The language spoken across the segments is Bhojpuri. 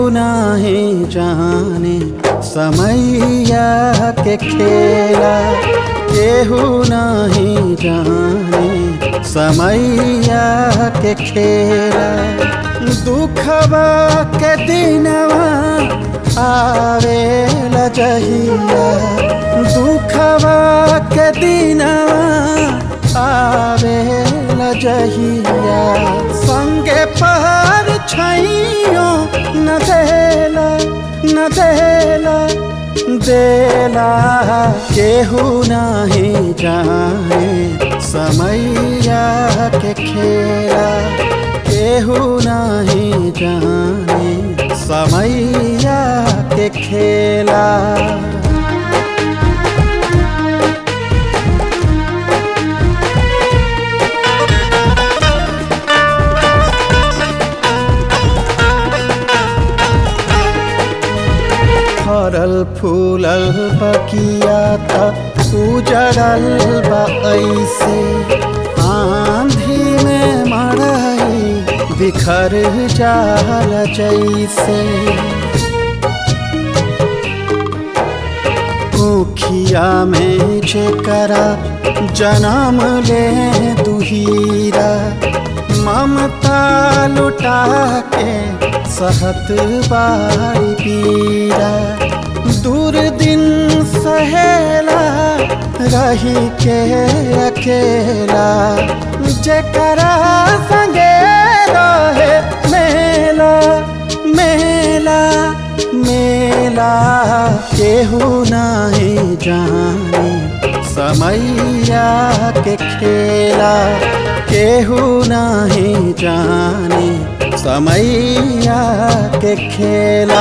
नहीं जाने समैया के खेला केहू नहीं जाने समैया के खेला दुखवा के दिनवा आवे जहिया दुखवा के दिनवा आवे जहिया संगे पहर छैयो न देला न देला देला केहू नहीं जाने समैया के खेला केहू नहीं जाने समैया के खेला फरल फूलल बकिया त उजड़ल बा ऐसे आंधी में मड़ई बिखर जाल जैसे ऊखिया में जेकरा जन्म ले दुहीरा ममता लुटा के सहत बारी पीरा दूर दिन सहेला रही के अकेला जेकरा संगे रहे मेला मेला मेला केहू नहीं जाने समैया के खेला केहू नहीं जाने समैया के खेला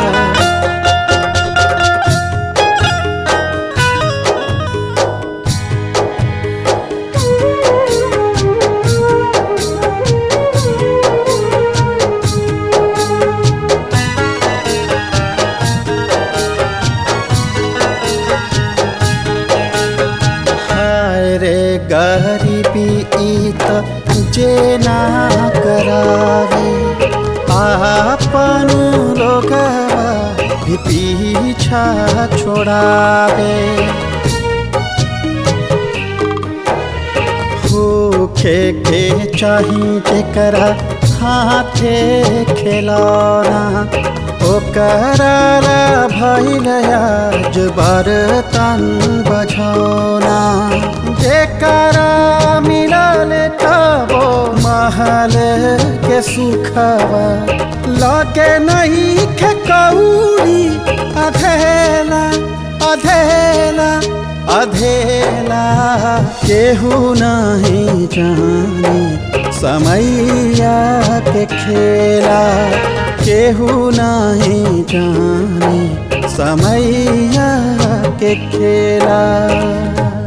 हाय रे गरीबी ई त जे ना करावे आपन लोगवा भी पीछा छोड़ावे होखे के चाही जेकरा हाथे खिलौना ओकरा भैल आज बर्तन बझौना जेकरा मिलल तबो महल के सुखवा लगे नहीं खे कौड़ी अधेला अधेला अधेला केहू नहीं जाने समैया के खेला केहू नहीं जाने समैया के खेला